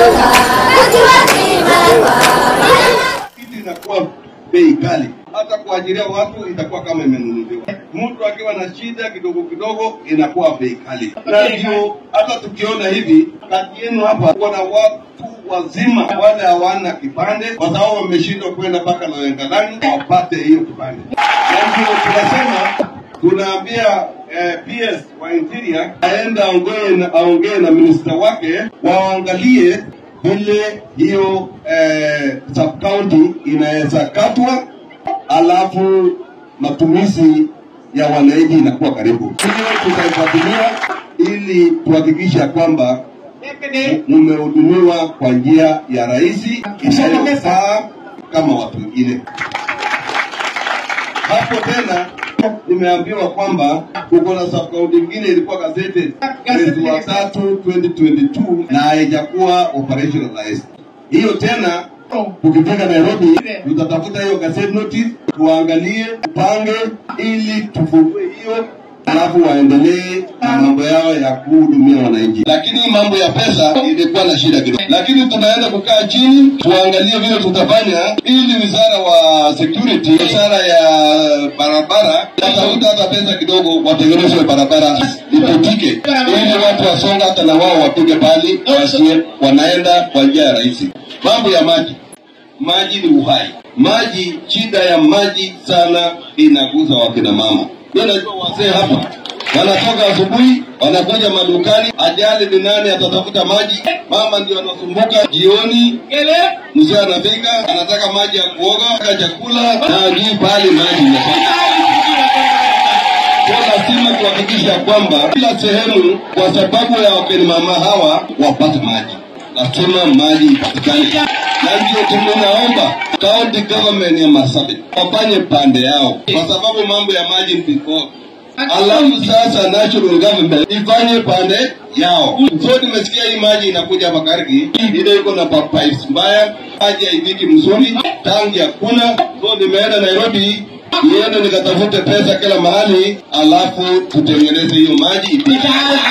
kitu inakuwa bei kali, hata kuajiria watu itakuwa kama imenunuliwa. Mtu akiwa na shida kidogo kidogo inakuwa bei kali, na ndio hata tukiona hivi kati yenu hapa kuna watu wazima wale hawana kipande, kwa sababu wameshindwa kwenda mpaka Loyangalani wapate hiyo kipande, na ndio tunasema tunaambia eh, PS wa interior aenda aongee na, aongee na minista wake waangalie vile hiyo eh, sub county inaweza katwa, alafu matumizi ya wananchi inakuwa karibu. Hiyo tutaifuatilia ili tuhakikisha kwamba mmehudumiwa kwa njia ya rahisi inayofaa kama watu wengine. Hapo tena nimeambiwa kwamba uko na subkaunti ingine ilikuwa gazetted mwezi wa tatu 2022 na haijakuwa operationalized. Hiyo tena tukifika Nairobi tutatafuta hiyo gazette notice tuangalie, tupange ili tufungue hiyo alafu waendelee na mambo yao ya kuhudumia wananchi. Lakini mambo ya pesa ilikuwa na shida kidogo, lakini tunaenda kukaa chini tuangalie vile tutafanya ili wizara wa security, wizara ya barabara watafuta hata pesa kidogo, watengeneze barabara ipitike, ili watu wasonga hata na wao wapige pali wasie wanaenda kwa njia ya rahisi. Mambo ya maji maji ni uhai. Maji, shida ya maji sana inaguza wakina mama. Mimi najua wazee hapa wanatoka asubuhi wanakuja madukani, ajali ni nani atatafuta maji? Mama ndio anasumbuka jioni, mzee anafika anataka maji ya kuoga, anataka chakula na ajui pahali maji inafika. Kwa lazima kuhakikisha kwamba kila sehemu, kwa sababu ya wakina mama hawa wapate maji, lazima maji ipatikane, na ndio tumenaomba county government ya Marsabit wafanye pande yao, kwa sababu mambo ya maji ni before alafu sasa national government ifanye pande yao. So nimesikia hii maji inakuja hapa Kargi, ile iko na pa- pipes mbaya, maji haifiki mzuri, tangi hakuna. So nimeenda Nairobi niende nikatafute pesa kila mahali, alafu tutengeneze hiyo maji ipite.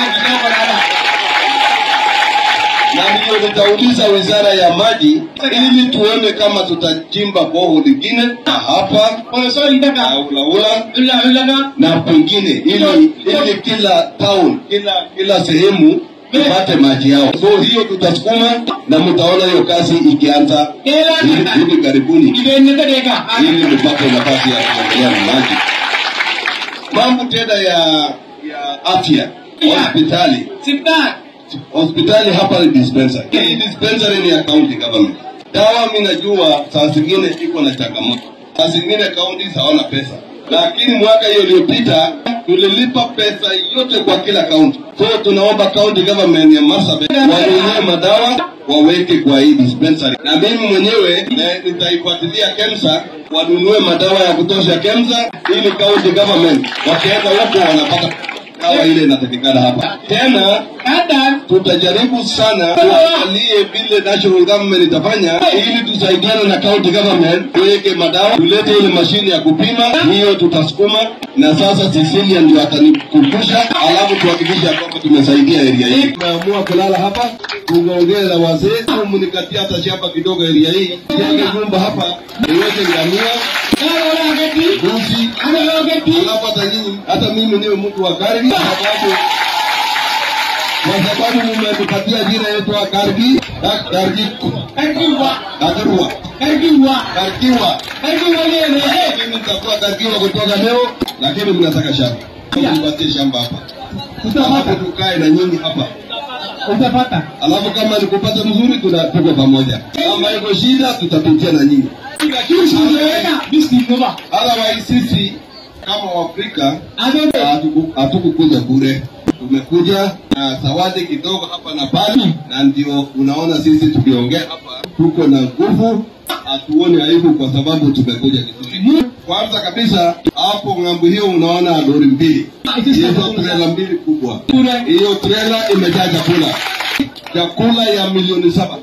na ndiyo nitauliza wizara ya maji ili tuone kama tutachimba boho lingine na hapa na ulaula na pengine ili ili kila town kila kila sehemu tupate maji yao. So hiyo tutasukuma na mtaona hiyo kazi ikianza hivi hivi karibuni, ili tupate nafasi ya kuendelea na maji. Mambo tena ya ya afya hospitali hospitali hapa ni dispensary. Hii dispensary ni ya county government. Dawa mimi najua saa zingine iko na changamoto, saa zingine county hawana pesa, lakini mwaka hiyo iliyopita tulilipa pesa yote kwa kila county. So tunaomba county government ya Marsabit wanunue madawa waweke kwa hii dispensary, na mimi mwenyewe na- nitaifuatilia KEMSA wanunue madawa ya kutosha KEMSA, ili county government wakienda huko wanapata dawa ile inatakikana hapa. Tena tutajaribu sana tuangalie vile national government itafanya ili tusaidiane na county government tuweke madawa, tulete ile mashine ya kupima, hiyo tutasukuma. Na sasa Cecilia ndio atanikumbusha, alafu tuhakikishe ya kwamba tumesaidia area hii. Tumeamua kulala hapa, tungeongea na wazee, au mnikatia hata shamba kidogo area hii, jenge nyumba hapa, niweke ngamia mbuzi, alafu hata nyinyi, hata mimi niwe mtu wa Kargi kwa sababu kwa sababu mmetupatia jina yetu wa Kargi Ka- Kargi Kagarua Kargiwa. Mimi nitakuwa Kargiwa kutoka leo, lakini mnataka shamba, nipatie shamba hapa, alafu tukae na nyinyi hapa Utapata. alafu kama nikupata mzuri tuna- tuko pamoja, kama iko shida tutapitia na nyinyi. Lakini sijaona bisi ngoma. Otherwise sisi kama Waafrika Adede. hatuku- hatukukuja bure, tumekuja na zawadi kidogo hapa na pale, na ndio unaona sisi tukiongea hapa tuko na nguvu, hatuoni aibu kwa sababu tumekuja vizuri. Kwanza kabisa hapo ng'ambo hiyo unaona lori mbili, hizo trela mbili kubwa, hiyo trela imejaa chakula, chakula ya milioni saba.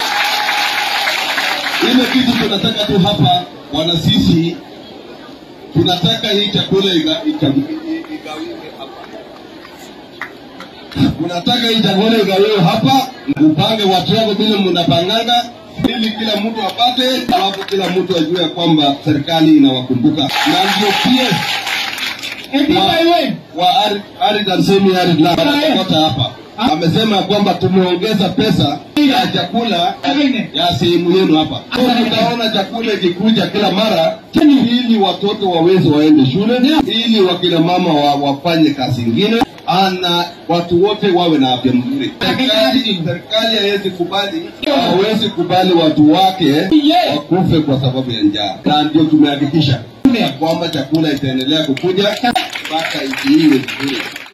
Ile kitu tunataka tu hapa wana sisi tunataka hii chakula iga- iga- igawiwe hapa. Tunataka hii chakula igawiwe hapa Upange watu wako vile mnapanganga ili kila mtu apate, alafu kila mtu ajue ya kwamba serikali inawakumbuka, na ndio PS Eti wa, wewe. wa Arid- Arid and Semi Arid Land wanatoka hapa amesema kwamba tumeongeza pesa ya chakula ya sehemu yenu hapa. So, Tutaona chakula ikikuja kila mara ili watoto waweze waende shule, ili wakina mama wa, wafanye kazi ingine ana watu wote wawe na afya mzuri. Serikali serikali haiwezi kubali hawezi kubali watu wake wakufe kwa sababu ya njaa, na ndio tumehakikisha ya kwamba chakula itaendelea kukuja mpaka nchi hii iwe vizuri.